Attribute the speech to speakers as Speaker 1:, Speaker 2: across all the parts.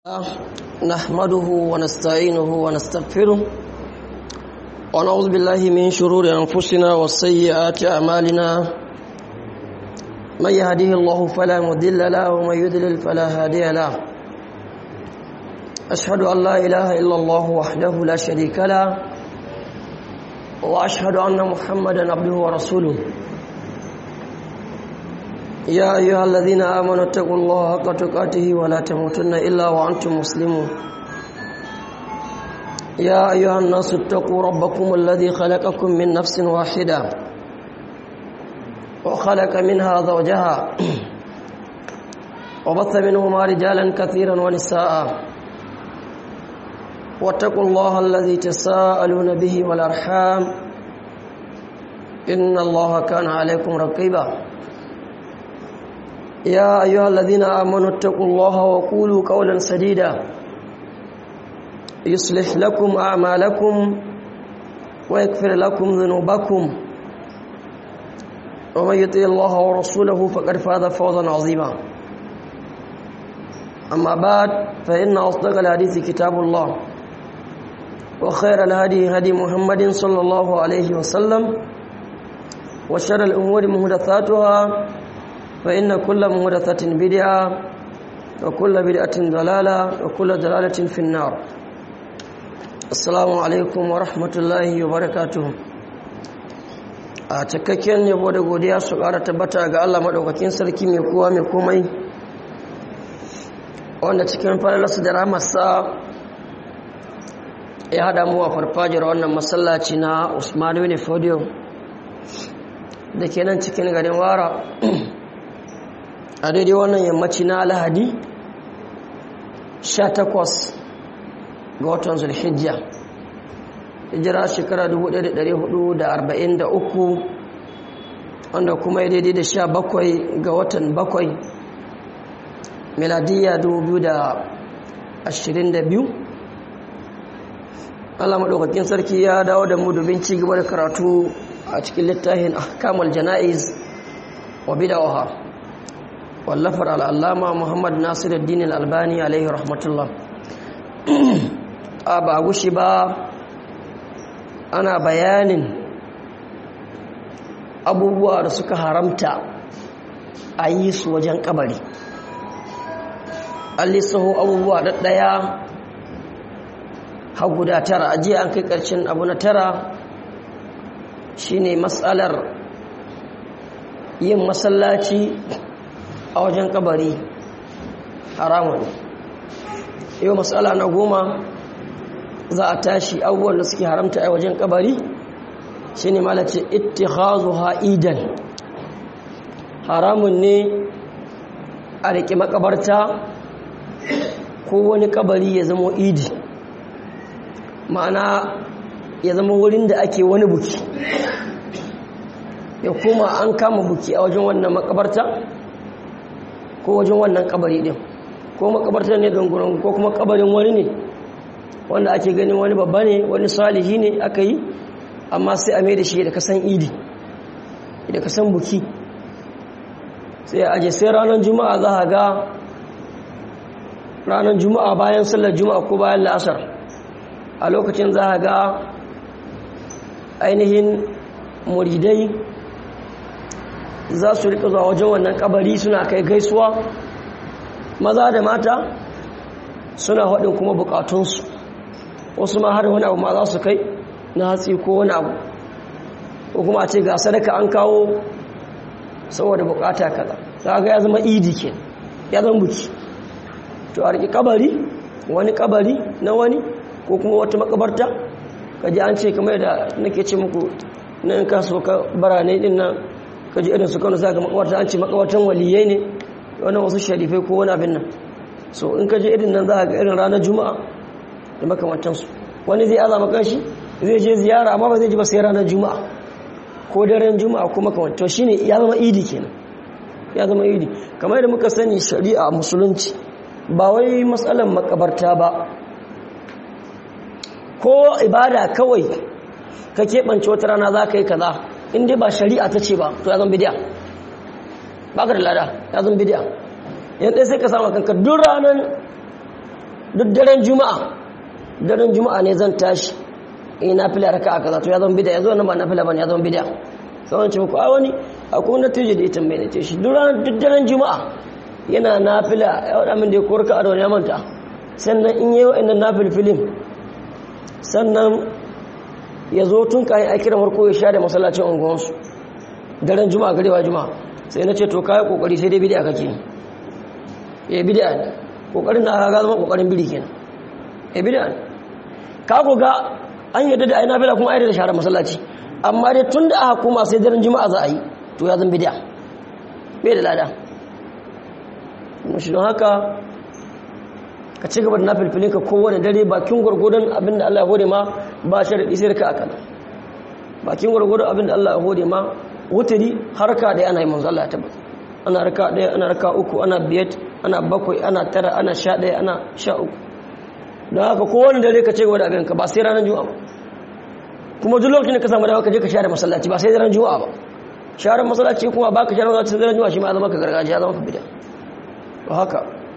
Speaker 1: نحمده ونستعينه ونستغفره ونعوذ بالله من شرور أنفسنا وسيئات أعمالنا من يهده الله فلا مضل له ومن يضلل فلا هادي له أشهد أن لا إله إلا الله وحده لا شريك له وأشهد أن محمدا عبده ورسوله يا أيها الذين آمنوا اتقوا الله حق تقاته ولا تموتن إلا وأنتم مسلمون يا أيها الناس اتقوا ربكم الذي خلقكم من نفس واحدة وخلق منها زوجها وبث منهما رجالا كثيرا ونساء واتقوا الله الذي تساءلون به والأرحام إن الله كان عليكم رقيبا يا أيها الذين آمنوا اتقوا الله وقولوا قولا سديدا يصلح لكم أعمالكم ويغفر لكم ذنوبكم ومن يطع الله ورسوله فقد فاز فوزا عظيما أما بعد فإن أصدق الحديث كتاب الله وخير الهدي هدي محمد صلى الله عليه وسلم وشر الأمور محدثاتها فإن كل مهدثة بدعة وكل بدعة ضلالة وكل ضلالة في النار السلام عليكم ورحمة الله وبركاته a cikakken yabo da godiya su ƙara tabbata ga Allah maɗaukakin sarki mai kowa mai komai wanda cikin falalarsa da ramarsa ya haɗa mu a farfajiyar wannan masallaci na Usman bin Fodio da ke nan cikin garin Wara a daidai wannan yammaci na alhadi 18 ga watan zulhijjiya hijira shekara 1443 wanda kuma ya daidai da 17 ga watan 7 miladiyya 2022 Allah maɗaukakin sarki ya dawo da mu domin ci gaba da karatu a cikin littafin ahkamul jana'iz wa bid'aha wallafar al'allama muhammad nasiruddin al'albani alaihi rahmatullah a ba gushi ba ana bayanin abubuwa da suka haramta a yi su wajen kabari an lissaho abubuwa ɗaya har guda tara ajiye an kai ƙarshen abu na tara shine matsalar yin masallaci a wajen kabari haramun yau matsala na goma za a tashi abubuwan da suke haramta a wajen kabari shi ne malace ittikhazu ha'idan haramun ne a riƙe makabarta ko wani kabari ya zama idi ma'ana ya zama wurin da ake wani buki ya kuma an kama buki a wajen wannan makabarta ko wajen wannan kabari din ko makabartar ne gangunan ko kuma kabarin wani ne wanda ake ganin wani babba ne wani salihi ne aka yi amma sai a mai da shi da kasan idi da kasan buki sai aje sai ranar juma'a za a ga ranar juma'a bayan sallar juma'a ko bayan la'asar a lokacin za a ga ainihin muridai za su rika zuwa wajen wannan kabari suna kai gaisuwa maza da mata suna haɗin kuma bukatunsu wasu ma har wani abu ma za su kai na hatsi ko wani abu ko kuma a ce ga sadaka an kawo saboda bukata kaza za ga ya zama idi ke ya zama buki to a riƙi kabari wani kabari na wani ko kuma wata makabarta kaji an ce kamar da nake ce muku na in kaso ka barane din nan kaji irin su kano za ga makawarta an ce makawartan waliyai ne wani wasu sharifai ko wani abin nan so in kaji irin nan za ga irin ranar juma'a da makamantansu wani zai azama kanshi zai je ziyara amma ba zai ji ba sai ranar juma'a ko daren juma'a ko makamantan shi ne ya zama idi kenan ya zama idi kamar yadda muka sani shari'a musulunci ba wai matsalan makabarta ba ko ibada kawai ka keɓance wata rana za ka yi kaza in dai ba shari'a ta ce ba to ya zan bidiya ba ka da lada ya zan bidiya yan ɗaya sai ka samu kanka duk ranar duk daren juma'a daren juma'a ne zan tashi in na fila raka a kaza to ya zama bida ya zo nan ba na fila ba ya zama bida sauran ce muku a wani akwai wani tuje da ita mai na ce shi duk daren juma'a yana na fila ya waɗa min da ya korka a ya manta sannan in yi wa'annan na filfilin sannan ya zo tun kayan aikira marko ya sha da masallacin unguwansu daren juma'a garewa juma'a sai na ce to kayi kokari sai dai bidiya kake ya bidiya ne kokarin na ga zama kokarin biri kenan ya bidiya ne ka ko ga an yadda da aina fila kuma aida da share masallaci amma dai tun da aka koma sai daren juma'a za a yi to ya zan bidiya bai da lada mashi don haka ka ci gaba da na filfilin ka kowane dare bakin gwargwadon abin da Allah ya hode ma ba sharaɗi sai ka akala bakin gwargwadon abin da Allah ya hode ma wuturi harka ɗaya ana yi manzo Allah ya tabbata ana raka ɗaya ana raka uku ana biyat ana bakwai ana tara ana sha ɗaya ana sha uku don haka kowane dare ka ce gaba da abin ka ba sai ranar juma'a ba kuma duk lokacin da ka samu dama ka je ka share masallaci ba sai ranar juma'a ba share masallaci kuma ba ka share masallaci sai ranar juma'a shi ma zama ka gargajiya zama ka bida to haka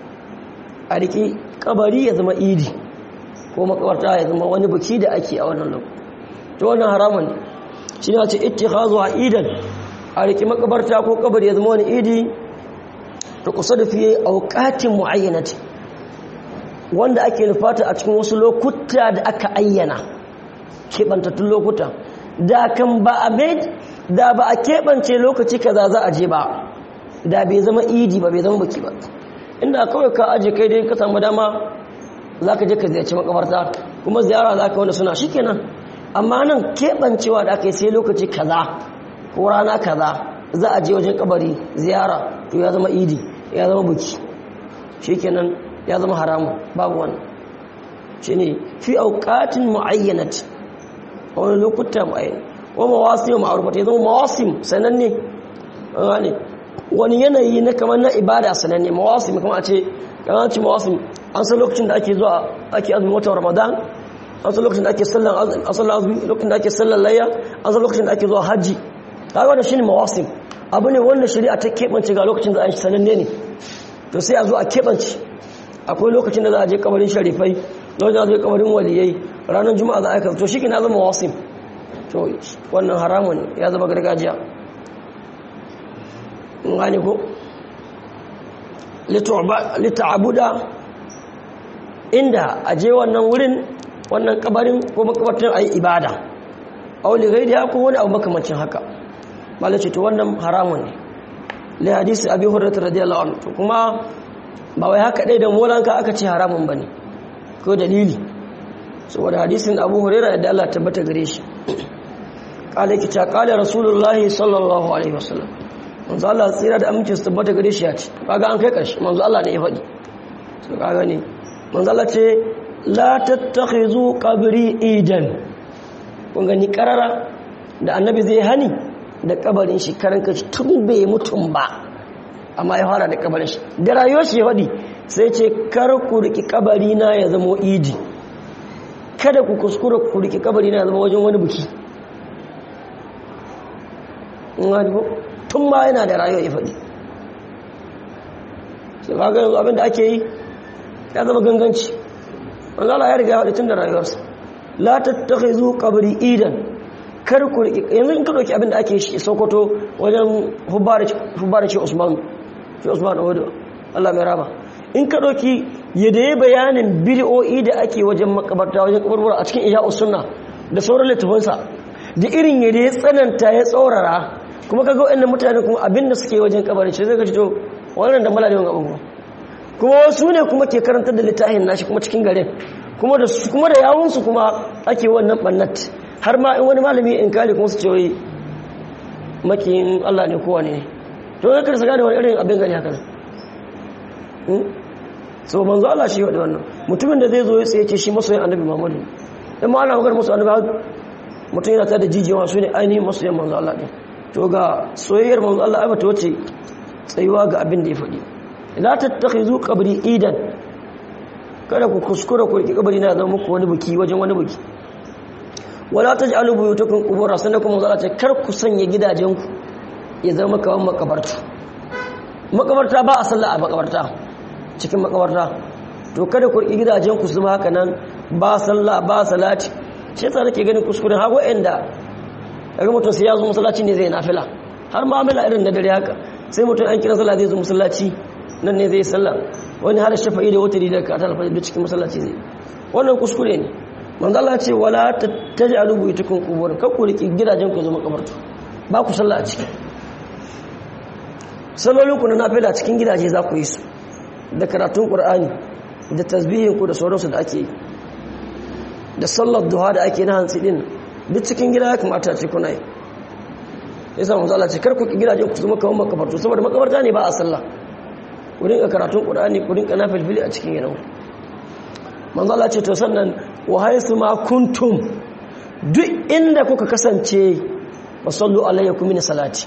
Speaker 1: a riƙi kabari ya zama idi ko makabarta ya zama wani buki da ake a wannan lokaci to wannan haramun ne shi ne ce ittikhazu a idan a riƙi makabarta ko kabari ya zama wani idi da kusa da fiye auqatin muayyanati wanda ake nufata a cikin wasu lokuta da aka ayyana keɓantattun lokuta da kan ba a da ba a keɓance lokaci kaza za a je ba da bai zama idi ba bai zama buki ba inda kawai ka aje kai dai ka samu dama za ka je ka ziyarci makabarta kuma ziyara za ka wanda suna shi kenan amma nan keɓancewa da aka yi sai lokaci kaza ko rana kaza za a je wajen kabari ziyara to ya zama idi ya zama buki shi kenan ya zama haramu babu wani shi ne fi auƙatin mu'ayyanat a wani lokuta mu'ayyana wa mawasim ma'arufata ya zama mawasim sananne wani yanayi na kamar na ibada sananne mawasim kamar a ce kamar ce mawasim an san lokacin da ake zuwa ake azumin watan ramadan an san lokacin da ake sallan azumi lokacin da ake sallan layya an san lokacin da ake zuwa hajji kaga wannan shine mawasim abu ne wanda shari'a ta keɓance ga lokacin da an shi sananne ne to sai a zo a keɓance akwai lokacin da za a je kabarin sharifai lokacin da za a je kabarin waliyai ranar juma'a za a aika to shi ke na zama mawasim to wannan haramun ya zama gargajiya gane ko lita'abuda inda a je wannan wurin wannan kabarin ko makabartar a yi ibada auli gaidi ko wani abu makamancin haka malace to wannan haramun ne le hadisi abi hurairah radiyallahu anhu to kuma ba wai haka dai da molanka aka ce haramun bane ko dalili saboda hadisin abu hurairah da Allah tabbata gare shi kale ki ta kale rasulullahi sallallahu alaihi wasallam manzo Allah tsira da aminci su tabbata gare shi ya ce kaga an kai karshe manzo Allah ne ya faɗi so kaga ne manzo Allah ce la tattakhizu qabri idan kun gani karara da annabi zai hani da kabarin shi karan kashi tun bai mutum ba amma ya fara da kabarin shi da rayuwar shi ya faɗi sai ce kar ku riki kabari na ya zama idi kada ku kuskura ku riki kabari na ya zama wajen wani buki tun ma yana da rayuwa ya faɗi sai ba yanzu abinda ake yi ya zama ganganci Allah ya riga ya faɗi tun da rayuwarsa la tattakhizu qabri idan kar ku yanzu in ka dauki abinda ake shi Sokoto wajen hubbara ce Usman ce Usman Odo Allah mai raba in ka dauki yadda ya bayanin bid'o'i da ake wajen makabarta wajen kaburbura a cikin Ihya'us Sunna da sauran littafansa da irin yadda ya tsananta ya tsaurara kuma kaga waɗannan mutane kuma abinda suke wajen kabarin shi zai ga to wannan da mala da yawan abubuwa kuma wasu ne kuma ke karantar da littafin nashi kuma cikin garin kuma da kuma da yawunsu kuma ake wannan bannat har ma in wani malami in kare kuma su ce wai makiyin Allah ne kowa ne to zai karsa gane wani irin abin gani haka so manzo Allah shi wadda wannan mutumin da zai zo ya tsaye ce shi masoyin annabi Muhammadu in ma ana magana masoyin annabi mutum yana ta da jijiyawa su ne ainihin masoyin manzo Allah ne to ga soyayyar manzo Allah ai bata wace tsayuwa ga abin da ya faɗi la tattakhizu qabri idan kada ku kuskura ku riki kabari na zama muku wani buki wajen wani buki wala taj'alu buyutakum qubura sannan kuma manzo Allah ce kar ku sanya gidajen ku ya zama kawan makabarta makabarta ba a sallah a makabarta cikin makabarta to kada ku riƙi gidajen ku zama haka nan ba sallah ba salati shi yasa nake ganin kuskuren har wa'anda daga mutum sai ya zo masallaci ne zai nafila har mu'amala irin na dare haka sai mutum an kira sallah zai zo masallaci nan ne zai yi sallah wani har shafa'i da wata da ka talfa da cikin masallaci zai wannan kuskure ne manzo Allah ce wala taj'alu buyutakum qubur kar ku riki gidajen ku zama kabartu ba ku sallah a ciki sallolin ku na nafila cikin gidaje za ku yi su da karatun qur'ani da tasbihin ku da sauransu da ake yi da sallar duha da ake na hantsi din duk cikin gida ya kamata ce kuna yi yasa manzo Allah ce kar ku gidajen ku zama kamar makabartu saboda makabarta ne ba a sallah ku rinka karatun qur'ani ku rinka nafilfili a cikin gidan manzo Allah ce to sannan wa haythu ma kuntum duk inda kuka kasance wasallu alaykum min salati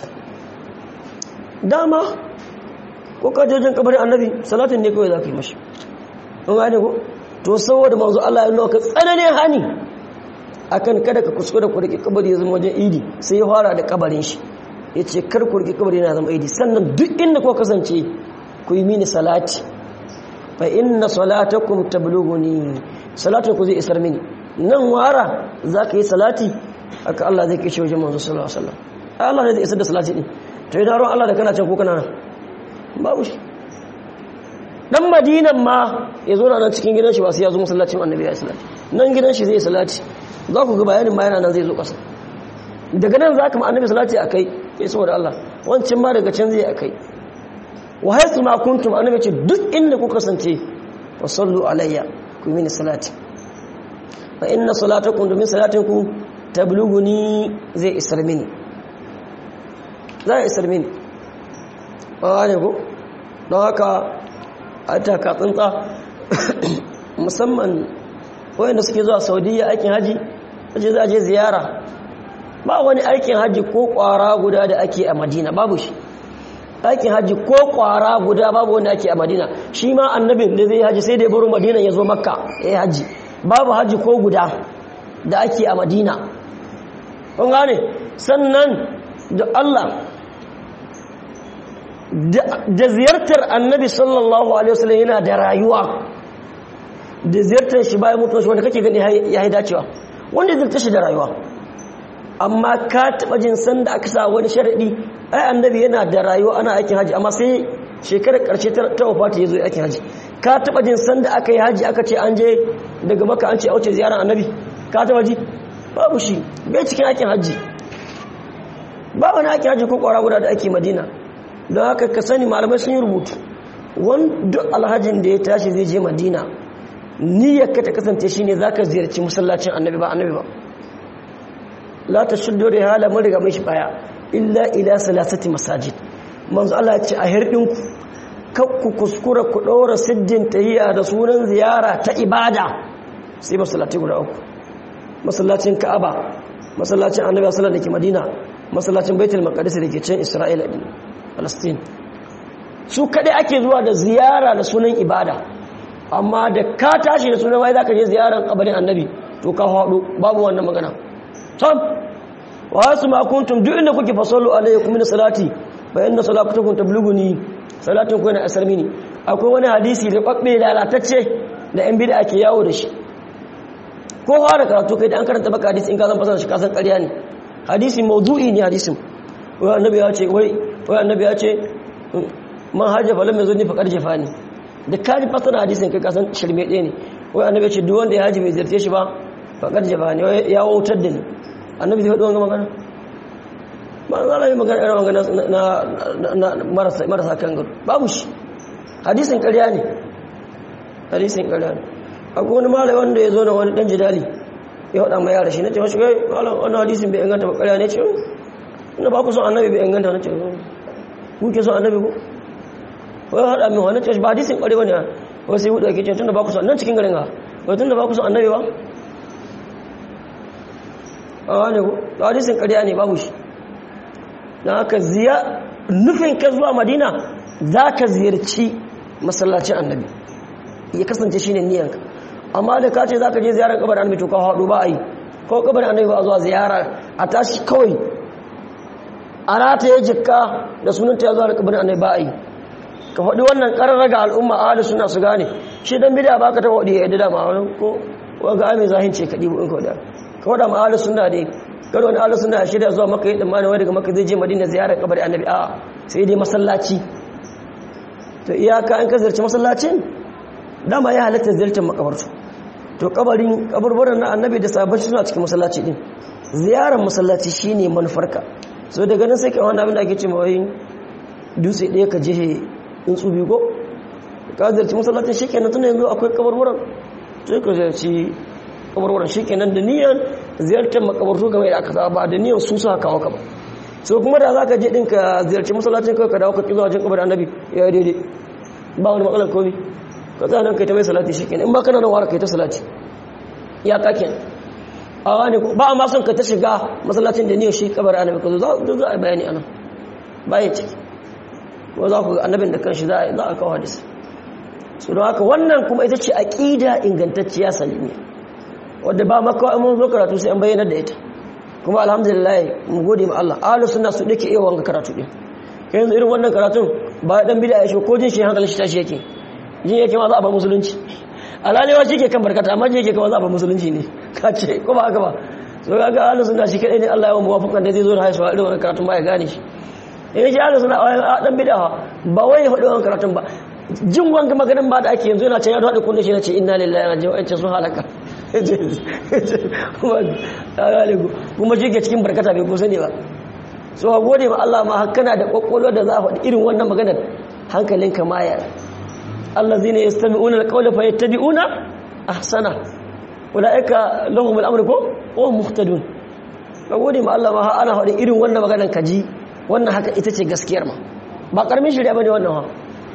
Speaker 1: dama ko ka jojin kabarin annabi salatin ne kawai za ka yi mashi an gane ko to saboda manzo Allah ya nuna ka tsananin hani akan kada ka kuskura ku rike kabari ya zama wajen idi sai ya fara da kabarin shi ya ce kar ku rike kabari yana zama idi sannan duk inda kuka kasance ku yi mini salati fa inna salatakum tablughuni salatin ku zai isar mini nan wara zaka yi salati aka Allah zai kai shi wajen manzo sallallahu alaihi wasallam Allah ne zai isar da salati din to idan ran Allah da kana can ko kana nan babu shi dan madinan ma ya zo nan cikin gidan shi ba sai ya zo masallacin annabi ya salati nan gidan shi zai salati za ku ga bayanin ma yana nan zai zo kasa daga nan za ka ma annabi salati akai sai saboda Allah wancan ma daga can zai akai wa haythu ma kuntum annabi ce duk inda ku kasance wa sallu alayya ku mini salati fa inna salatakum domin salatinku tablughuni zai isar mini zai isar mini ba ne ko don haka a taka tsuntsa musamman wayanda suke zuwa saudiya aikin haji waje za a je ziyara ba wani aikin haji ko kwara guda da ake a madina babu shi aikin haji ko kwara guda babu wanda ake a madina shi ma annabin da zai haji sai da ya baro madina ya zo makka ya yi haji babu haji ko guda da ake a madina kun gane sannan da allah da ziyartar annabi sallallahu alaihi wasallam yana da rayuwa da ziyartar shi bayan mutuwa shi wanda kake gani ya yi dacewa wanda ziyartar shi da rayuwa amma ka taɓa jin san da aka sa wani sharaɗi ai annabi yana da rayuwa ana aikin haji amma sai shekarar ƙarshe ta wafata ya zo aikin haji ka taɓa jin san da aka yi haji aka ce an je daga maka an ce auce ziyarar annabi ka taɓa ji babu shi bai cikin aikin haji ba wani aikin haji ko ƙwara guda da ake madina don haka ka sani malamai sun yi rubutu wanda alhajin da ya tashi zai je madina niyyar ka ta kasance shine zaka ziyarci masallacin annabi ba annabi ba la tashuddu rihala mun riga mun shi baya illa ila salasati masajid manzo Allah ya ce a hirdin ku kar ku kuskura ku ɗora siddin tahiyya da sunan ziyara ta ibada sai masallaci guda uku masallacin Ka'aba masallacin Annabi sallallahu alaihi Madina masallacin Baitul Maqdis da ke can Isra'ila din Palestine su kadai ake zuwa da ziyara da sunan ibada amma da ka tashi da sunan wai zaka je ziyaran kabarin Annabi to ka hado babu wannan magana sam wa hasu ma kuntum duk inda kuke fasallu alaikum min salati fa inna salatukum tablughuni salatin ku yana asar mini akwai wani hadisi da babbe lalatacce da yan bid'a ke yawo da shi ko fara karatu kai da an karanta baka hadisi in ka zan fasara shi kasan ƙarya ne hadisi mawdu'i ne hadisin wai annabi ya ce wai wai annabi ya ce man hajja fa lam yazuni fa qad jafani da ka ji fasara hadisin kai kasan shirme ɗaya ne wai annabi ya ce duk wanda ya haji bai ziyarce shi ba fa qad jafani ya wautar da ni annabi zai faɗi wanga magana ba za a yi magana irin magana na marasa kan gado babu shi hadisin ƙarya ne hadisin ƙarya ne akwai wani malai wanda ya zo na wani ɗan jidali ya waɗa mai yara shi na ce mashi gai malam wani hadisin bai inganta ba ƙarya ne ce ina ba ku son annabi bai inganta na ce ku ke son annabi ko wai haɗa min wani ce ba hadisin ƙarya ne wai sai hudu ake ce tun da ba ku son nan cikin garin ga wai tun da ba ku son annabi ba a wani ko hadisin ƙarya ne babu shi don haka nufin ka zuwa madina za ka ziyarci masallacin annabi ya kasance shi ne niyanka amma da ka ce za ka je ziyarar kabar annabi to ka haɗu ba a yi ko kabar annabi ba a zuwa ziyara a tashi kawai a rata ya jikka da sunanta ya zuwa kabar annabi ba a yi ka faɗi wannan ƙarar ga al'umma ahli suna su gane shi dan bid'a baka ta faɗi ya yadda da ma wani ko wanga ai mai zahin ce ka dibo in ka da ka faɗa ma ahli sunna dai kada wani ahli sunna shirya zuwa maka yi tsammani wani daga maka zai je madina ziyarar kabarin annabi a'a sai dai masallaci to iyaka an ka ziyarci masallacin dama ya halatta ziyartar makabartu to kabarin kaburburan na annabi da sabon suna cikin masallaci din ziyarar masallaci shine manufarka so daga nan sai kai wani abin da ake ce mawai dutse ɗaya ka je in tsubi ko ka ziyarci masallacin shikenan tunda yanzu akwai kaburburan sai ka ziyarci kaburburan shikenan da niyan ziyartar makabartu game da aka saba da niyan su sa kawo ka ba so kuma da zaka je din ka ziyarci masallacin kai ka dawo ka kizo wajen kabarin annabi ya daidai ba wani matsalar komai ka tsaya nan kai ta mai salati shikenan in ba kana nan wara kai ta salati ya kaken a wani ba a mason ka ta shiga masallacin da niyyar shi kabar annabi ka zo za a bayani anan bayan ciki ko za ku ga annabin da kanshi za a kawo hadisi su don haka wannan kuma ita ce aƙida ingantacciya salimiya wadda ba makawa mun zo karatu sai an bayyana da ita kuma alhamdulillah mu gode ma Allah ahlus sunna su dake iya wanga karatu din kai yanzu irin wannan karatun ba dan bid'a ya shi ko jin shi hankalin shi tashi yake jin yake ma za a ba musulunci alalewa shi ke kan barkata amma jin yake kama za a ba musulunci ne ka ce ko ba haka ba so ga ga ahlus sunna shi kadai ne Allah ya wa muwafakan da zai zo da haihuwa irin wannan karatun ba ya gane shi in ji ahlus sunna a dan bid'a ba wai ya faɗi wannan karatun ba jin wanga maganin ba da ake yanzu yana can ya haɗe kunne shi na ce inna lillahi wa inna ilaihi sun halaka kuma shi ke cikin barkata bai kusa ne ba so a gode ma Allah ma kana da kwakwalwa da za a faɗi irin wannan maganar hankalinka ma ya Allah zai ne ya sami unar kawai fa ya tabi una a sana wada'aika lahumul amur ko o muhtadun ka gode ma Allah ma ana faɗi irin wannan maganar kaji wannan haka ita ce gaskiyar ma ba ƙarmin shirya ba ne wannan ha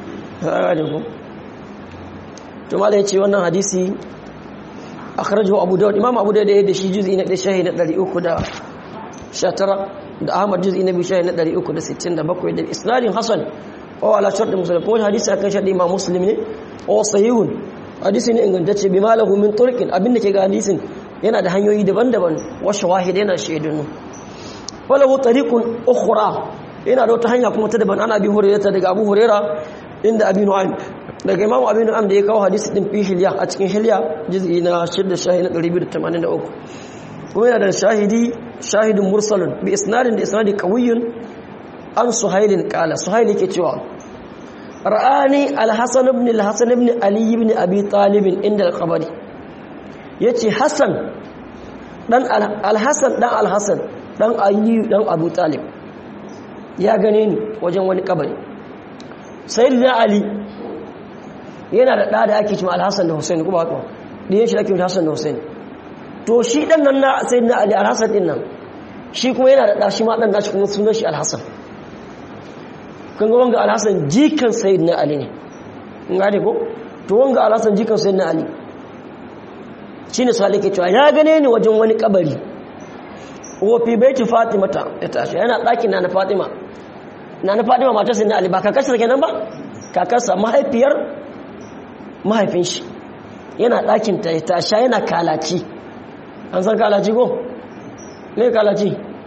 Speaker 1: to mala ya ce wannan hadisi akhrajahu abu dawud imam abu dawud da shi juz'i na 1 na 319 da ahmad juz'i na 2 na 367 da isnadin hasan wa ala shart muslim ko hadisi akan shart imam muslim ne o sahihun hadisi ne ingantacce bi malahu min turqin abinda ke ga hadisin yana da hanyoyi daban-daban wa shawahid yana shaidun walahu tariqun ukhra yana da wata hanya kuma ta daban ana bi hurairata daga abu huraira inda abin nu'aym daga imamu abin nu'aym da ya kawo hadisi din fi hilya a cikin hilya juz'i na 6 shahi na 283 kuma yana da shahidi shahidin mursalun bi isnadin da isnadi qawiyyun an suhailin qala suhail yake cewa ra'ani al-hasan ibn al-hasan ibn ali ibn abi talib inda al-qabri yace hasan dan al-hasan dan al-hasan dan ali dan abu talib ya gane ni wajen wani kabari sayyidina ali yana da ɗa da ake cima alhassan da hussein kuma haka ɗiyan shi da ake hassan da hussein to shi ɗan nan na sayyidina ali alhassan ɗin nan shi kuma yana da ɗa shi ma ɗan nashi kuma sunan shi alhassan kan ga wanga alhassan jikan sayyidina ali ne in gane ko to wanga alhassan jikan sayyidina ali shi ne sali ke cewa ya gane ni wajen wani kabari wa fi baiti fatima ta ya tashi yana ɗakin na na fatima na na fatima matar sayyidina ali ba kakarsa kenan ba kakarsa mahaifiyar mahaifin shi yana ɗakin ta ta sha yana kalaci an san kalaci ko? ne kalaci?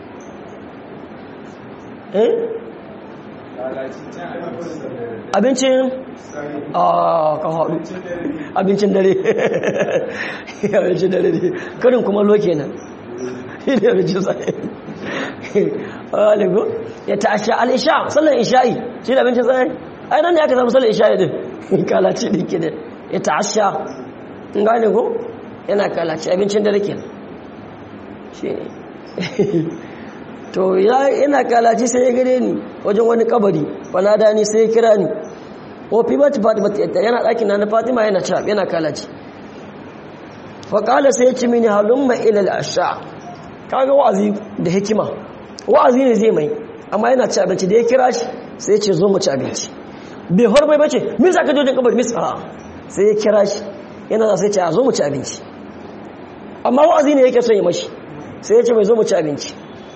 Speaker 1: eh? abincin a ka haɗu abincin dare abincin dare ne karin kuma loke nan ne abincin tsaye aligo ya ta sha al'isha sallan isha'i shi da abincin tsaye ai nan ne aka samu sallan isha'i din kalaci ɗin ke da ya ta'asha in gane ko yana kalaci abincin da rike shi ne to yana kalaci sai ya gare ni wajen wani kabari da ni sai ya kira ni ofi ba ta fatima ta yana ɗakin na fatima yana cap yana kalaci faƙala sai ya ci mini halin mai ilal asha kaga wa'azi da hikima wa'azi ne zai mai amma yana ci abinci da ya kira shi sai ya ce zo mu ci abinci bai horbai bace min za ka jojin kabar misa sai ya kira shi yana da sai ce a zo mu ci abinci amma wa'azi ne yake son yi mashi sai ya ce mai zo mu ci abinci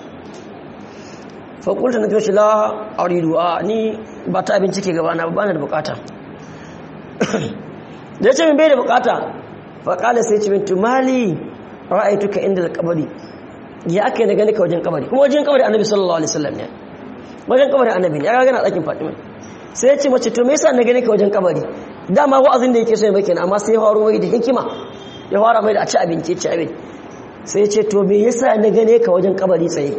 Speaker 1: fakulta na kyoshi la a ridu a ni ba ta abinci ke gabana ba na da bukata da ya ce min bai da bukata faƙala sai ce min tumali ra'aituka inda da kabari ya aka yi na gani ka wajen kabari kuma wajen kabari annabi sallallahu alaihi wasallam ne wajen kabari annabi ne ya gana ɗakin fatima sai ya ce mace to me yasa na gane ka wajen kabari dama wa'azin da yake so ya mai kenan amma sai ya faro mai da hikima ya fara mai da a ci abinci ci abinci sai ya ce to me yasa na gane ka wajen kabari tsaye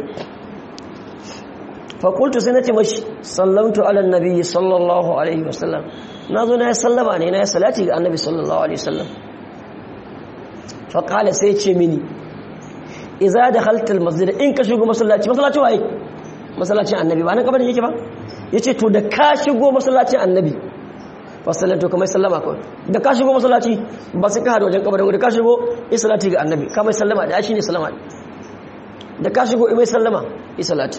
Speaker 1: fa qultu sai nace mashi sallamtu ala annabi sallallahu alaihi wasallam nazo na sallama ne na salati ga annabi sallallahu alaihi wasallam fa qala sai ya ce mini idza dakhalta almasjid in ka shigo masallaci masallaci waye masallacin annabi ba nan kabarin yake ba yace to da ka shigo masallacin annabi fasallatu kamar sallama kawai da ka shigo masallaci ba sai ka hada wajen kabarin da ka shigo isalati ga annabi kamar sallama da shi ne sallama da ka shigo imai sallama isalati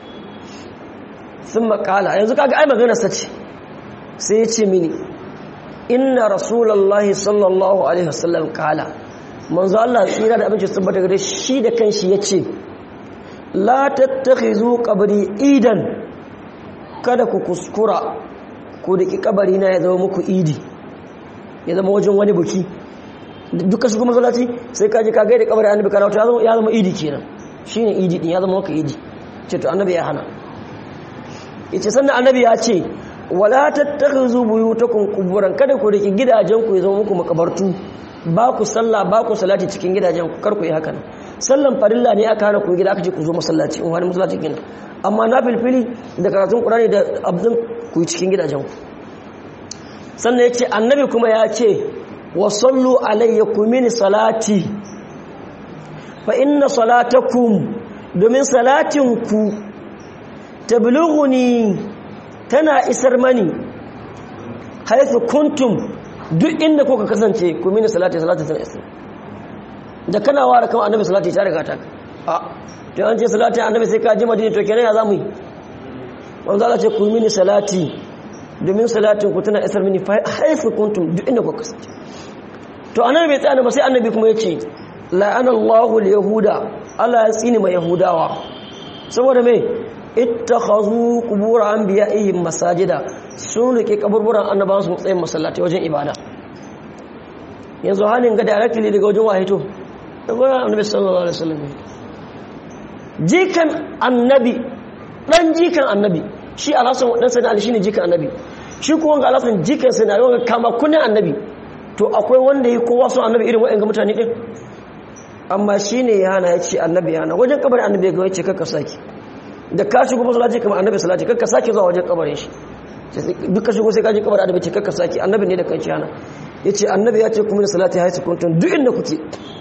Speaker 1: sun makala yanzu kaga ai maganar sa ce sai ya ce mini inna rasulullahi sallallahu alaihi wasallam kala manzo Allah tsira da abinci tabbata gare shi da kanshi yace la tattakhizu qabri idan kada ku kuskura ko da ki kabari na ya zama muku idi ya zama wajen wani buki duka su kuma masallaci sai kaji ka gaida kabari annabi kana ya zama ya zama idi kenan shine idi din ya zama maka idi ce to annabi ya hana yace sannan annabi ya ce wala tattakhuzu buyutakum quburan kada ku riki gidajen ku ya zama muku makabartu ba ku sallah ba ku salati cikin gidajen ku kar ku yi hakan sallan farilla ne aka hana ku gida aka ce ku zo masallaci in wani masallaci gina amma na filfili da karatun qur'ani da abdin ku yi cikin gidajen ku sannan yace annabi kuma ya ce wa sallu alayya kumini salati fa inna salatakum domin salatin ku tablughuni tana isar mani haythu kuntum duk inda kuka kasance ku mini salati salati tana isar da kana ware kama annabi salati ta riga ta a to an ce salati annabi sai ka ji madina to kenan ya zamu yi wanda Allah ce ku mini salati domin salatin ku tana isar mini haythu kuntum duk inda kuka kasance to annabi bai tsaya ba sai annabi kuma ya ce la'ana Allahu al-yahuda Allah ya tsini mai yahudawa saboda me ittakhazu qubur anbiya'ihim masajida sun rike kaburburan annabawan su matsayin masallatai wajen ibada yanzu halin ga directly daga wajen wahito daga annabi sallallahu alaihi wasallam jikan annabi dan jikan annabi shi alhasan dan sayyidina ali shine jikan annabi shi kuma ga alhasan jikan sayyidina ali kama kunin annabi to akwai wanda yi kowa son annabi irin wa'in ga mutane din amma shine ya hana ya ce annabi ya hana wajen kabarin annabi ga yace kakka saki da ka shigo masallaci kamar annabi salati kakka saki zuwa wajen kabarin shi duk ka shigo sai ka je kabarin annabi ce kakka saki annabi ne da kanci hana yace annabi ya ce kuma da salati haisu kuntum duk inda kuke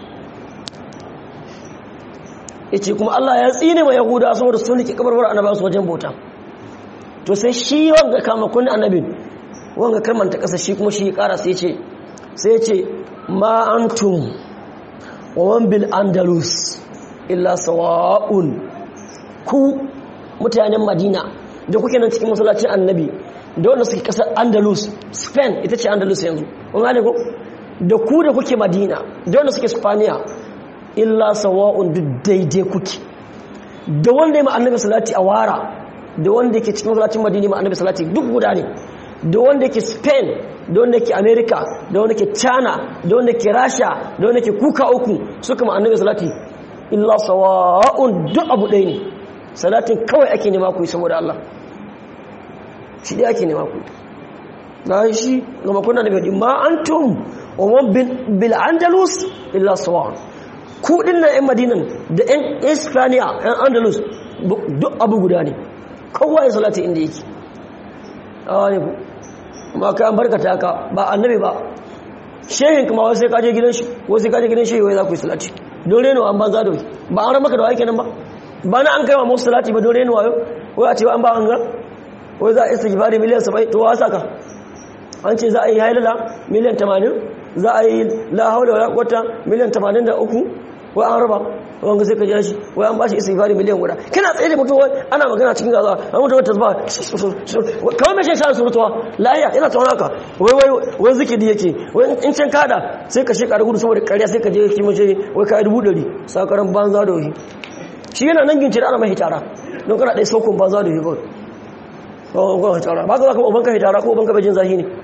Speaker 1: yace kuma Allah ya tsine ma yahuda saboda sun rike kabarbar annabawa su wajen bauta to sai shi wanga kama kun annabin wanga kalmanta kasa shi kuma shi ya kara sai ce sai ce ma antum wa man bil andalus illa sawa'un ku mutanen madina da kuke nan cikin masallacin annabi da wanda suke kasar andalus spain ita ce andalus yanzu kun gane ko da ku da kuke madina da wanda suke spaniya illa sawa'un duk daidai kuke da wanda ya ma annabi salati a wara da wanda yake cikin masallacin madina ma annabi salati duk guda ne da wanda yake spain da wanda yake america da wanda yake china da wanda yake rasha da wanda yake kuka uku suka ma annabi salati illa sawa'un duk abu ɗaya ne salatin kawai ake nema ku yi saboda Allah shi dai ake nema ku na shi ga makonna da bai ma antum wa man bil andalus illa sawa'un ku dinnan yan madinan da yan ispaniya yan andalus duk abu guda ne kowa ya salati inda yake awa ne ku ma ka an barkata ka ba annabi ba shehin kuma wasu sai kaje gidan shi wasu kaje gidan shehi wai za ku yi salati don reno an banza da wai ba an ramaka da wake nan ba ba na an kai wa musu salati ba don reno wayo wai a ce an ba an ga wai za a isa gifari miliyan 70 to wasa ka an ce za a yi hailala miliyan 80 za a yi la haula wala quwwata miliyan 83 wai an raba wanga sai ka jira shi wai an bashi istighfari miliyan guda kana tsaye da mutum ana magana cikin gaza an mutum wata zuba kawai mai shan surutuwa lahiya yana tsawon haka wai wai wai zikiri yake wai in can kada sai ka shekara gudu saboda karya sai ka je ki mace wai ka yi dubu ɗari sakaran banza da wani shi yana nan ginci da ana mai hitara don kana ɗaya saukun banza da wani kawai hitara ba ka za ka ubanka hitara ko ubanka bai jin zahi ne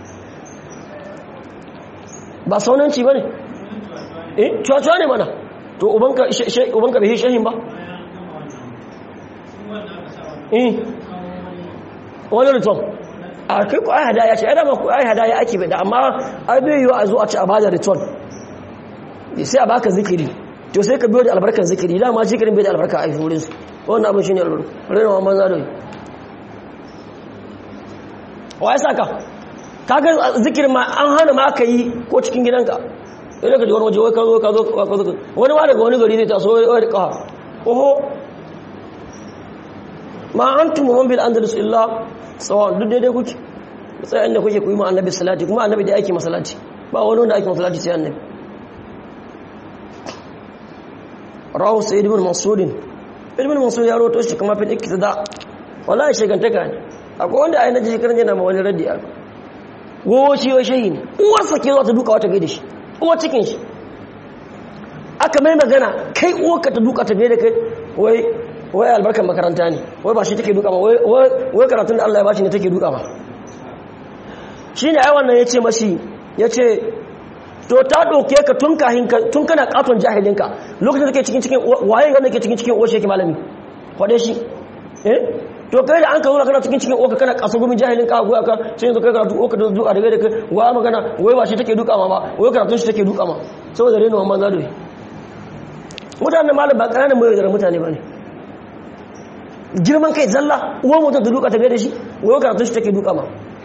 Speaker 1: ba saunanci ba ne eh cuwa ne mana to ubanka bai shahin ba eh wani riton a kai ku ai hadaya ce ai da ma ku ai hadaya ake bai da amma ai bai yiwu a zo a ci a bada return sai a baka zikiri to sai ka biyo da albarkar zikiri dama zikirin bai da albarka a wurin su wannan abin shine albarka rena wa manza da yi wa ya saka kaga zikirin ma an hana ma aka yi ko cikin gidanka idan ka ji wani waje wai ka zo ka zo ka zo wani ma daga wani gari zai taso wai da kaha oho ma antum man bil andalus illa sawa duk daidai kuke sai inda kuke kuyi ma annabi salati kuma annabi da yake masalati ba wani wanda ake masalati sai annabi rawu sayyid ibn mansur ibn mansur ya roto shi kuma fil iktida wallahi shegantaka ne akwai wanda ai naji shekaran yana ma wani raddi aka gowo shi wai shehi ne uwarsa ke zo ta duka wata gaida shi uwar cikin shi aka mai magana kai uwarka ta duka ta gaida kai wai wai albarkar makaranta ne wai ba shi take duka ma wai karatun da Allah ya bashi ne take duka ma shine ai wannan yace mashi yace to ta ɗauke ka tun kahin tun kana katon jahilinka lokacin da ke cikin cikin waye wanda ke cikin cikin oshe ke malami kwade shi eh to kai da an ka zo kana cikin cikin oka kana kaso gumin jahilin ka goya ka sai yanzu kai karatu oka da duka daga da kai wa magana wai ba shi take duka ma ba wai karatun shi take duka ma saboda rena wannan zado mutanen malam ba kananan mai da mutane ba ne girman kai zalla uwa mutum da duka ta da shi wai karatun shi take duka ma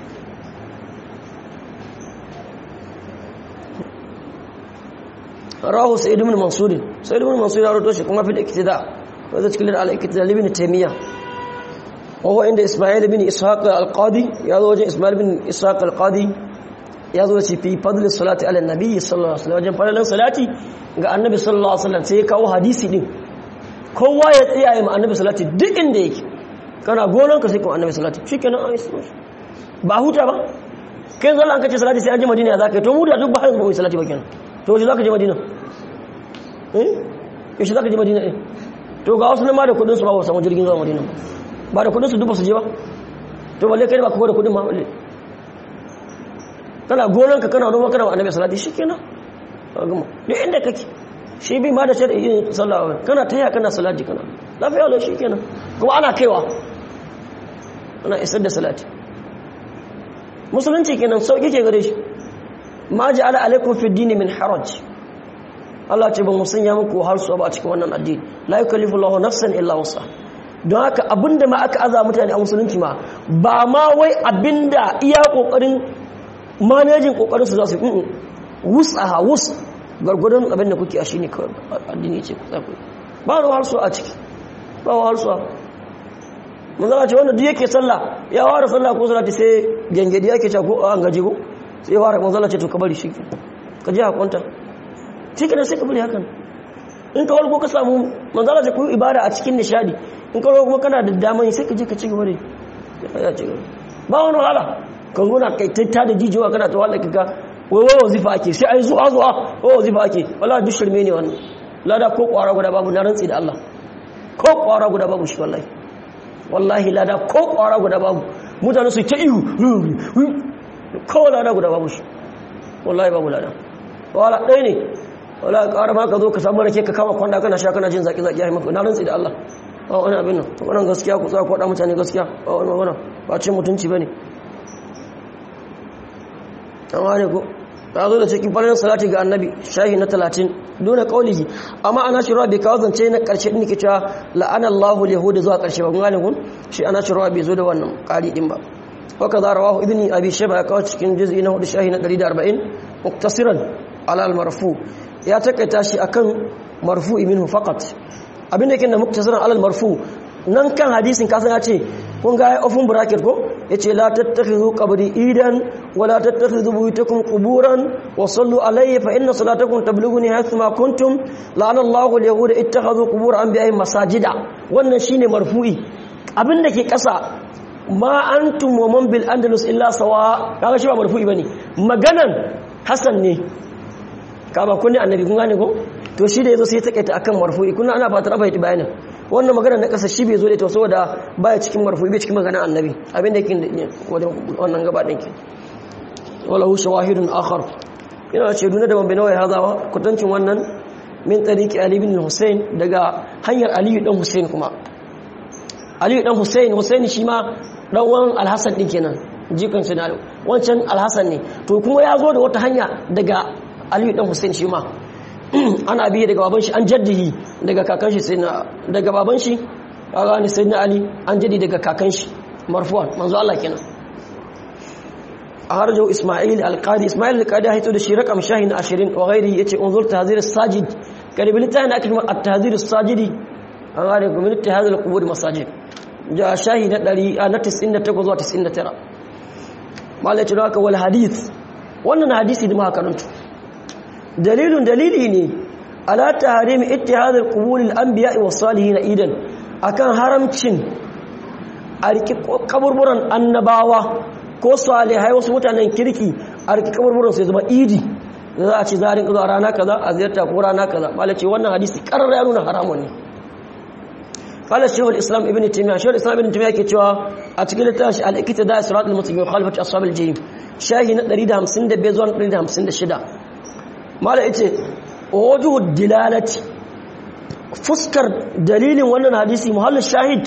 Speaker 1: rahu sa'id ibn mansur sa'id ibn mansur ya rawaito shi kuma fi iktida wa zai cikin al-iktida ibn taymiya wa huwa inda isma'il ibn ishaq al-qadi ya zo wajen isma'il ibn ishaq al-qadi ya zo shi fi fadl salati ala nabi sallallahu alaihi wasallam wajen fadalan salati ga annabi sallallahu alaihi wasallam sai ya kawo hadisi din kowa ya tsaya ma annabi salati duk inda yake kana gonan ka sai kuma annabi salati shikenan an yi ba huta ba kai zalla an kace salati sai an je madina ya zaka to mu da duk ba har ba salati ba kenan to shi za ka je madina eh yaushe za ka je madina eh to ga wasu ma da kudinsu ba ba samu jirgin zuwa madina ba da kudinsu duk ba su je ba to balle kai ba ka da kudin ma balle kana gonan ka kana noma kana annabi salati shikenan ka gama duk inda kake shi bi ma da shi yin sallah kana taya kana salati kana lafiya lo shikenan kuma ana kaiwa ana isar da salati musulunci kenan sauki ke gare shi ma ja'ala alaikum fi dini min haraj Allah ce ba mu sanya muku har su ba a cikin wannan addini la yukallifu Allahu nafsan illa wusa don haka abinda ma aka aza mutane a musulunci ma ba ma wai abinda iya kokarin manajin kokarin su za su yi wusaha wus gargudun abin da kuke a shine kawai addini ce ku tsaku ba ruwa har su a ciki ba ruwa har su mun zama ce wanda duk yake sallah ya ware sallah ko salati sai gengedi yake ce ko an gaji ko sai fara manzala ce to ka bari shi ka ji hakunta shi kenan sai ka bari hakan in ka warko ka samu manzala ce ku ibada a cikin nishadi in ka warko kuma kana da daman sai ka je ka ci gaba da ya ci gaba ba wani wahala ka zo na kai tatta da jijiwa kana ta wahala kika wai wai wazifa ake sai ai zuwa zuwa wai wazifa ake wallahi duk shirme ne wannan lada ko kwara guda babu na rantsi da Allah ko kwara guda babu shi wallahi wallahi lada ko kwara guda babu mutane su ta ihu kawai lada guda babu shi wallahi babu lada wala ɗaya ne wala ƙara ma ka zo ka samu rake ka kama kwanda kana sha kana jin zaƙi-zaƙi ya yi mafi na rantsi da Allah ba wani abin nan wannan gaskiya ku tsaka kwaɗa mutane gaskiya ba wani magana ba cin mutunci ba ne amma ne ko ta zo da cikin farin salati ga annabi shahi na talatin duna kaulihi amma ana shirwa bai kawo zance na ƙarshe ɗin ke cewa la'ana Allahu yahuda zuwa ƙarshe ba kun gane kun shi ana shirwa bai zo da wannan ƙari ɗin ba وكذا رواه ابن ابي شيبه كاو cikin juz'i na 4 shahi na 140 muktasiran ala al-marfu ya takaita shi akan marfu'i minhu faqat abin da yake da muktasiran ala al-marfu nan kan hadisin kasan ya ce kun ga open bracket ko yace la tattakhidhu qabri idan wa la tattakhidhu buyutakum quburan wa sallu alayya fa inna salatakum tablughuni haythuma kuntum la'ana Allahu al-yahuda ittakhadhu qubur anbiya'ihim masajida wannan shine marfu'i abin da ke kasa ma antum wa man bil andalus illa sawa kaga shi ba marfu'i bane maganan hasan ne ka ba kunni annabi kun gane ko to shi da yazo sai ya takaita akan marfu'i kunna ana fatar abai bayanin wannan magana na kasa shi bai zo da ita saboda baya cikin marfu'i bai cikin maganan annabi abin da yake wajen wannan gaba din ki wala hu shawahidun akhar ina ce duna da bambina wai hazawa kutancin wannan min tariqi ali ibn husayn daga hanyar ali dan husayn kuma ali dan husayn husayn shi ma dan uwan al-hasan din kenan jikan sai na wancan alhassan ne to kuma ya zo da wata hanya daga aliyu dan hussein shi ma ana biye daga baban shi an jaddihi daga kakan shi sai na daga baban shi kaga ne sai na ali an jaddi daga kakan shi marfuwan manzo Allah kenan أخرجه إسماعيل القاضي إسماعيل القاضي هيتو ده شي رقم شاهين 20 وغيره يتي انظر تهذير الساجد كان بلتان أكلمة التهذير الساجدي أغاني من اتهاذ القبور مساجد جاء شاهين دري أنا 98 zuwa 99 malai tuno haka wal hadith wannan hadisi da muka karanto dalilun dalili ne ala tahrim ittihad al-qubur al-anbiya was salihin idan akan haramcin a riki kaburburan annabawa ko salihai wasu mutanen kirki a riki kaburburan sai zama idi da za a ci zarin zuwa rana kaza a ziyarta ko rana kaza malai ce wannan hadisi karar ya nuna haramun ne قال الشيخ الإسلام ابن تيمية الشيخ الإسلام ابن تيمية كتوا أتكلم تاش على الاقتداء صراط المستقيم وخالفة أصحاب الجحيم شاهي نريد همسند بيزوان نريد همسند شدا ما لقيت وجه الدلالة فسكر دليل وانا حديثي محل الشاهد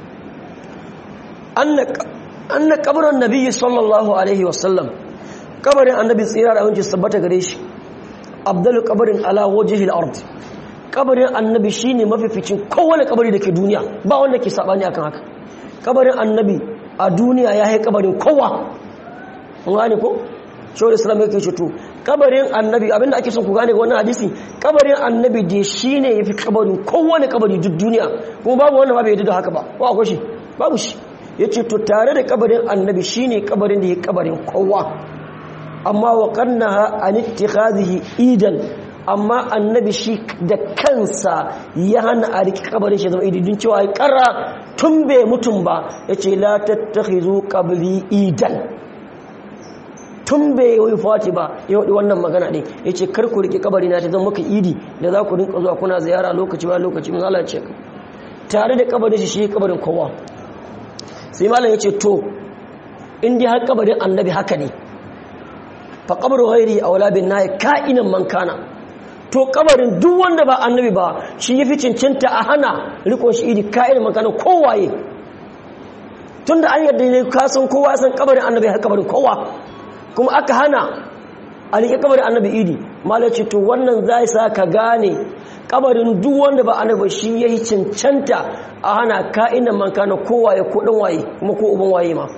Speaker 1: أن أن قبر النبي صلى الله عليه وسلم قبر النبي صلى الله عليه وسلم غريش أفضل قبر على وجه الأرض kabarin annabi shine mafificin kowane kabari da ke duniya ba wanda ke sabani akan haka kabarin annabi a duniya ya yi kabarin kowa kun gane ko shawar islam yake ce to kabarin annabi abinda ake son ku gane ga wannan hadisi kabarin annabi da shine yafi kabarin kowane kabari duk duniya kuma babu wanda ba bai yadda da haka ba ko akwai shi babu shi yace to tare da kabarin annabi shine kabarin da ya kabarin kowa amma wa qannaha an ittikhadhihi idan amma annabi shi da kansa ya hana a riki kabarin shi zama ididin cewa ya kara tun bai mutum ba ya ce la tattakhizu qabli idan tun bai yi fati ba ya wadi wannan magana ɗin ya ce kar ku riki kabari na ta zama maka idi da za ku rinka zuwa kuna ziyara lokaci ba lokaci mun Allah ce tare da kabarin shi shi kabarin kowa sai malam ya ce to in dai har kabarin annabi haka ne fa qabru ghairi awla bin nahi ka'inan man kana to kabarin duk wanda ba annabi ba shi yafi cincinta a hana rikon shi iri ka'ir makana kowaye tunda an yadda ne ka san kowa san kabarin annabi har kabarin kowa kuma aka hana a rike kabarin annabi idi malaci to wannan zai sa ka gane kabarin duk wanda ba annabi shi yayi cancanta a hana ka'inan makana kowaye ko dan waye kuma ko uban waye ma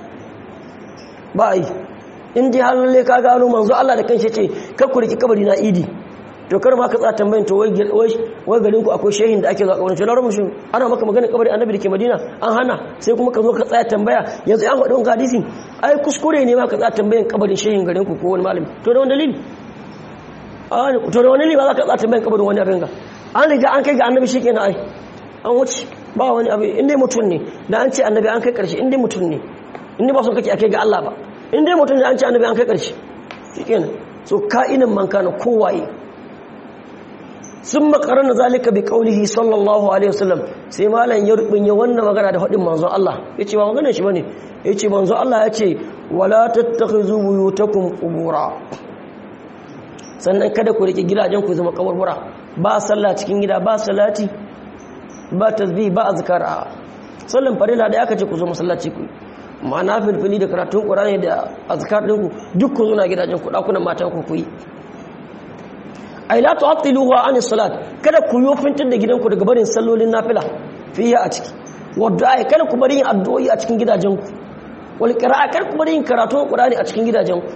Speaker 1: ba yi in ji halalle ka gano manzo Allah da kanshi ce kakku riki kabari na idi to kar ma ka tsaya tambayin to wai wai garin ku akwai shehin da ake zuwa kabarin shi larabu shi ana maka magana kabarin annabi da ke madina an hana sai kuma ka zo ka tsaya tambaya yanzu an faɗi wani hadisi ai kuskure ne ma ka tsaya tambayin kabarin shehin garin ku ko wani malami to da wani dalili a to da wani dalili ba za ka tsaya tambayin kabarin wani abin ga an riga an kai ga annabi shi kenan ai an wuce ba wani abu inda mutum ne da an ce annabi an kai karshe inda mutum ne inda ba son kake akai ga Allah ba inda mutum ne an ce annabi an kai karshe shi kenan so ka'inan man kana kowaye sun makarana zalika bi kaulihi sallallahu alaihi wasallam sai malam ya rubunya wannan magana da hadin manzon Allah yace ba maganar shi bane yace manzon Allah yace wala tattakhizu buyutakum qubura sannan kada ku rike gidajen ku zama kaburbura ba sallah cikin gida ba salati ba tasbih ba azkar a sallan farila da aka ce ku zo masallaci ku ma'ana filfili da karatun qur'ani da azkar ɗinku duk ku zo na gidajen ku dakunan matan ku ku yi ai la tu'attiluha an salat kada ku yofintar da gidanku daga barin sallolin nafila fiya a ciki wadda kada ku bari yin addu'o'i a cikin gidajenku wal qira'a kada ku bari yin karatun qur'ani a cikin gidajenku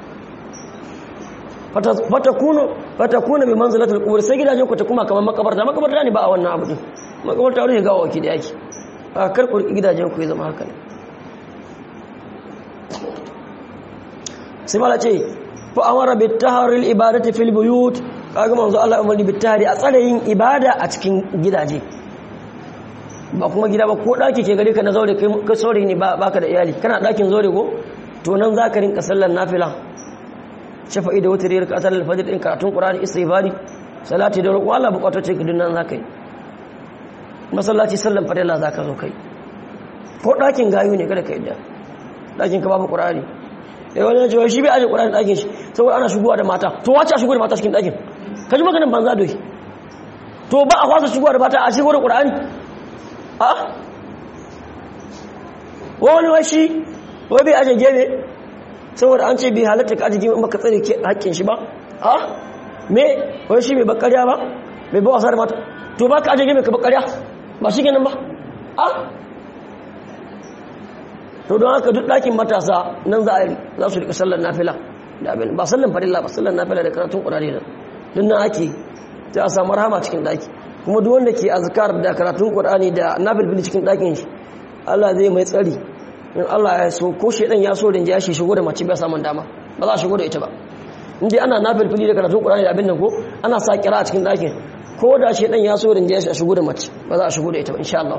Speaker 1: fatakunu fatakunu bi manzilatil qubur sai gidajenku ta kuma kamar makabarta makabarta ne ba a wannan abu din makabarta wani ga waki da yake a kar ku gidajenku ya zama haka ne sai mala ce fa amara bi taharil ibadati fil buyut kaga manzo Allah umarni bitari a tsare yin ibada a cikin gidaje ba kuma gida ba ko daki ke gare ka na zaure kai ka saure ne ba baka da iyali kana dakin zaure ko to nan zaka rinka sallar nafila shafa'i da wutri ka sallar fajr din karatun qur'ani istighfari salati da roƙo Allah bukatar ce gidin nan zaka yi masallaci sallar fadila zaka zo kai ko dakin gayu ne kada ka yadda dakin ka babu qur'ani eh wani ya ce shi bai aje qur'ani dakin shi saboda ana shigowa da mata to wace a shigo da mata cikin dakin ka ji maganin banza doyi to ba a kwasa shigowa da mata a shigo da ƙura'ani a wani washi wai bai aje gebe saboda an ce bai halatta ka aje gebe maka tsare hakkin shi ba a me wai shi bai bakariya ba bai ba wasa da mata to ba ka aje gebe ka bakariya ba shi kenan ba a to don haka duk ɗakin matasa nan za a za su rika sallar nafila da abin ba sallar farilla ba sallar nafila da karatun ƙurare da duk nan ake sai a samu rahama cikin ɗaki kuma duk wanda ke azkar da karatun ƙur'ani da nafilfili cikin ɗakin shi Allah zai mai tsari in Allah ya so ko shedan ya so rinja shi shigo da mace bai samun dama ba za a shigo da ita ba in dai ana nafilfili da karatun ƙur'ani da abin nan ko ana sa kira a cikin ɗakin ko da shedan ya so rinja shi a shigo da mace ba za a shigo da ita ba insha Allah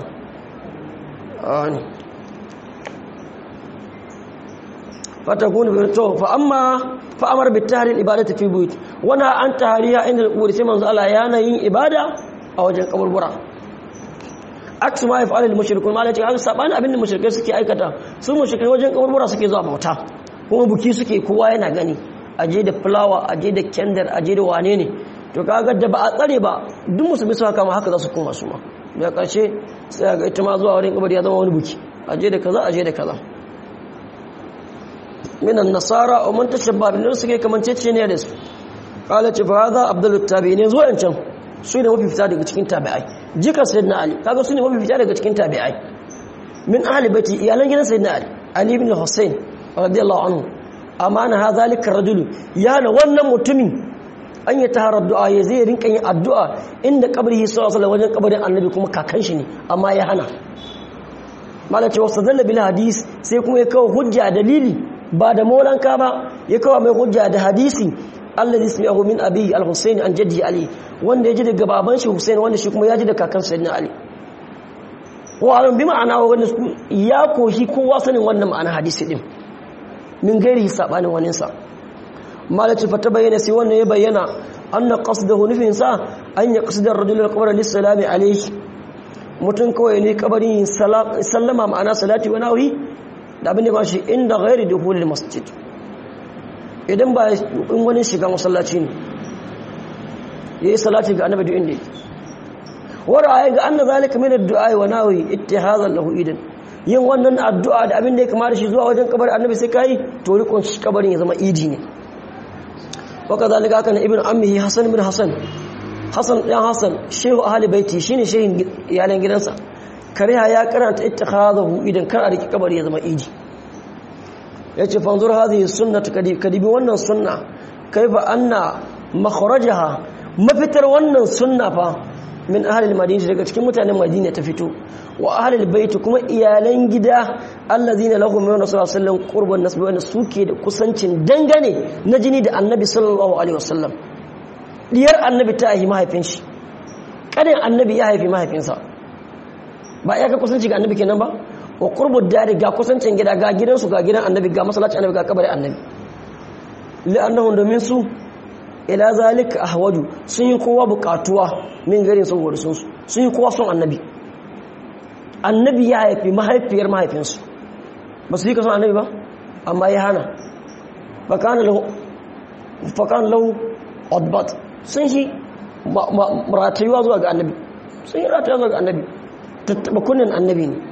Speaker 1: fatakunu bi to fa amma fa amara bi tahrir ibadati fi buyut wana an tahriya inda al-qubur sai manzo Allah yana yin ibada a wajen kaburbura aksu ma yaf'alul mushrikun ma lati haka sabani abin da mushrikai suke aikata su mushrikai wajen kaburbura suke zuwa bauta kuma buki suke kowa yana gani aje da fulawa aje da kendar aje da wane ne to kaga da ba a tsare ba duk musulmi su haka ma haka za su koma su ma da karshe sai ga ita ma zuwa wurin kabari ya zama wani buki aje da kaza aje da kaza minan nasara wa man tashabba bin suke kamancece ne da su qala ce fa hadha abdul tabi'in zuwa yancan su ne mafi fita daga cikin tabi'ai jika sayyidina ali kaga su ne mafi fita daga cikin tabi'ai min ahli baiti iyalan gidan sayyidina ali ali ibn husayn radiyallahu anhu amana hadha zalika rajul yana wannan mutumin an yi taharar du'a ya zai rinka yin addu'a inda kabari sallallahu alaihi wajen kabarin annabi kuma kakan shi ne amma ya hana malace wasu dalla bil hadis sai kuma ya kawo hujja dalili ba da molanka ba ya kawo mai hujja da hadisi alladhi sami'ahu min abi al-husayn an jaddi ali wanda ya ji daga baban shi husayn wanda shi kuma ya ji da kakan sayyidina ali wa alam bi ma'ana wanda ya koshi kowa sanin wannan ma'ana hadisi din min gairi sabanin wani sa malaci fa bayyana sai wannan ya bayyana anna qasdahu nufin sa an ya qasda ar-rajul al-qabr lis-salami alayhi mutun kawai ne kabarin sallama ma'ana salati wa nawi da abin da ba shi inda ghairi dukhulil masjid idan ba in wani shiga masallaci ne yayi salati ga annabi duk inda yake wara ayi ga anna zalika min ad-du'a wa nawi ittihazan lahu idan yin wannan addu'a da abin da ya kamata shi zuwa wajen kabarin annabi sai kai to rikon shi kabarin ya zama idi ne waka zalika kana ibn ammihi hasan ibn hasan hasan dan hasan shehu ahli baiti shine shehin iyalan gidansa kariha ya karanta ittikhadahu idan kar a riki kabari ya zama idi yace fanzur hadhihi sunnatu kadibi wannan sunna kaifa anna makhrajaha mafitar wannan sunna fa min ahli al-madina daga cikin mutanen madina ta fito wa ahli al-bait kuma iyalan gida allazina lahum min rasulullah sallallahu alaihi wasallam qurban nasbi wa suke da kusancin dangane na jini da annabi sallallahu alaihi wasallam diyar annabi ta haifi mahaifin shi kadin annabi ya haifi mahaifinsa ba ya ka kusanci ga annabi kenan ba wa qurbu dari ga kusancin gida ga gidansu ga gidan annabi ga masallacin annabi ga kabarin annabi li'annahum domin su ila zalika ahwaju sun yi kowa bukatuwa min garin saboda sun sun yi kowa son annabi annabi ya haifi mahaifiyar mahaifinsu ba su yi kason annabi ba amma ya hana fakan lahu odbat sun shi ratayuwa zuwa ga annabi sun yi ratayuwa zuwa ga annabi tattaba kunnen annabi ne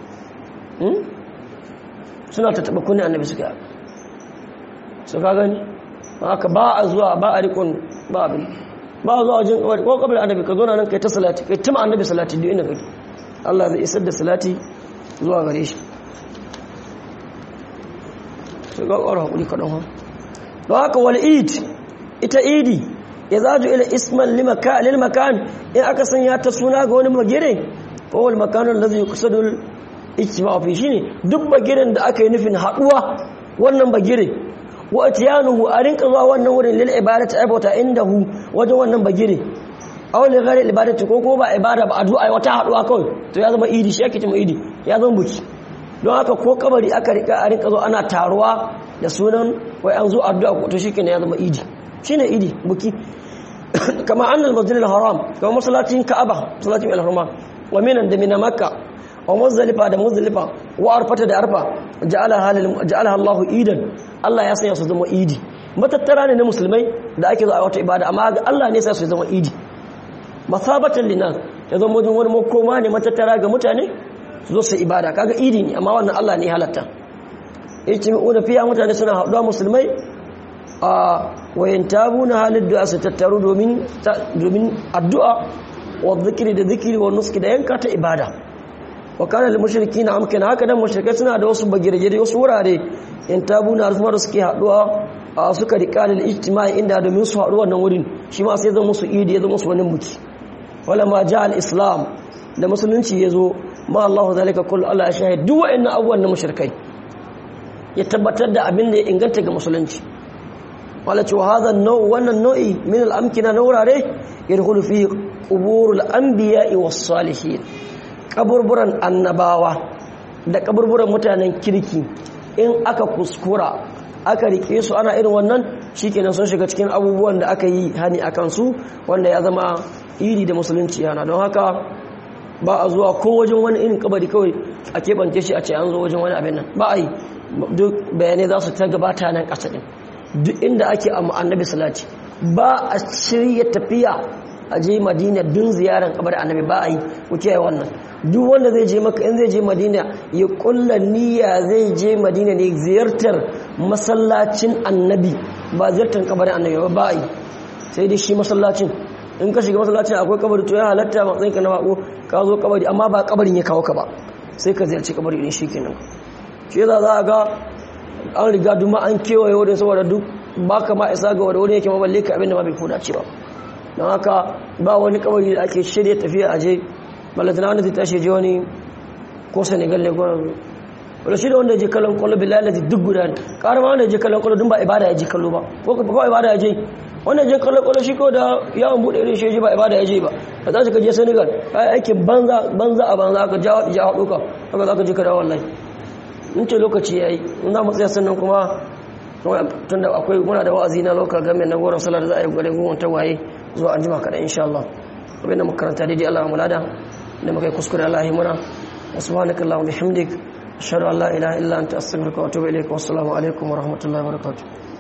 Speaker 1: suna tattaba kunnen annabi suka su ka gani haka ba a zuwa ba a rikon ba abin ba a zuwa wajen kawai ko kabar annabi ka zo na nan kai ta salati kai tuma annabi salati duk inda kake Allah zai isar da salati zuwa gare shi sai ga ƙwarar haƙuri kaɗan ha don haka wal id ita idi ya zaju ila isman lil makan in aka sanya ta suna ga wani magire ko wal makanun da zai kusa da ijtima fi shine duk bagiren da aka yi nufin haɗuwa wannan bagire wa atiyanuhu a rinka zuwa wannan wurin lil ibadati aibata indahu wajen wannan bagire aw li ghairi ibadati ko ko ba ibada ba addu'a wata haduwa kawai to ya zama idi shi yake cewa idi ya zama buki don haka ko kabari aka rika a rinka zo ana taruwa da sunan wai an zo addu'a ko to shikenan ya zama idi shine idi buki kama annal masjidil haram kama masallacin ka'aba masallacin al-haram wa minan da mina makka wa muzdalifa da muzdalifa wa arfata da arfa ja'alaha Allahu idan Allah ya sanya su zama idi matattara ne na musulmai da ake zuwa wata ibada amma ga Allah ne sai su zama idi masabatan linas ya zama wajen wani makoma ne matattara ga mutane su zo su ibada kaga idi ne amma wannan Allah ne halatta ijtimi'una fiya mutane suna haɗuwa musulmai a wayan tabu na halin da su tattaru domin addu'a wa zikiri da zikiri wa nuski da yanka ta ibada wa kana lil mushrikina amkana haka dan mushrikai suna da wasu bagirgire wasu wurare in tabu na kuma da suke haduwa a suka rika da ijtimai inda domin su haɗu wannan wurin shi ma sai zama musu idi ya zama musu wani buki wala ma ja al islam da musulunci ya zo ma Allah zalika kullu Allah ya shahid duk wa'annan abubuwan na mushrikai ya tabbatar da abin da ya inganta ga musulunci wala cewa hadha nau wannan nau'i min al amkina na wurare yadkhulu fi qubur al anbiya'i was salihin kaburburan annabawa da kaburburan mutanen kirki in aka kuskura aka rike su ana irin wannan shikenan sun shiga cikin abubuwan da aka yi hani akan su wanda ya zama iri da musulunci yana don haka ba a zuwa ko wajen wani irin kabari kawai a keɓance shi a ce an zo wajen wani abin nan ba a yi duk bayanai za su ta gabata nan ƙasa ɗin duk inda ake a annabi salati ba a shirya tafiya a je madina dun ziyarar kabar annabi ba a yi ku kiyaye wannan duk wanda zai je maka in zai je madina ya kulla niyya zai je madina ne ziyartar masallacin annabi ba ziyartar kabarin annabi ba ba a yi sai dai shi masallacin in ka shiga masallacin akwai kabari to ya halatta matsayin ka na bako ka zo kabari amma ba kabarin ya kawo ka ba sai ka ziyarci kabari din shikenan shi yasa za a ga an riga duma an kewaye wurin saboda duk baka ma isa ga wani yake maballe ka abinda ma bai koda ce ba don haka ba wani kabari da ake shirya tafiya a je ballatana wanda zai tashi je wani ko senegal ne gwanon wadda shi da wanda je kallon kwallo billahi lati duk guda ne ƙara ma wanda je kallon kwallo dun ba ibada ya je kallo ba ko ba ibada ya je wanda je kallon kwallo shi ko da yawon buɗe irin shi ba ibada ya je ba ka tashi ka je senegal ka yi aikin banza banza a banza ka ja ja haɗu ka haka za ka je ka dawo wallahi in ce lokaci ya yi in za mu tsaya sannan kuma tun da akwai muna da wa'azi na local government na goron salar da za a yi gwada gowon tawaye zuwa an jima kaɗan insha Allah abinda makaranta daidai Allah mulada da muka yi kuskure Allah yi muna wasu subhanaka Allahumma bihamdik ashhadu an la ilaha illa anta astaghfiruka wa atubu ilaik wa assalamu alaikum wa rahmatullahi wa barakatuh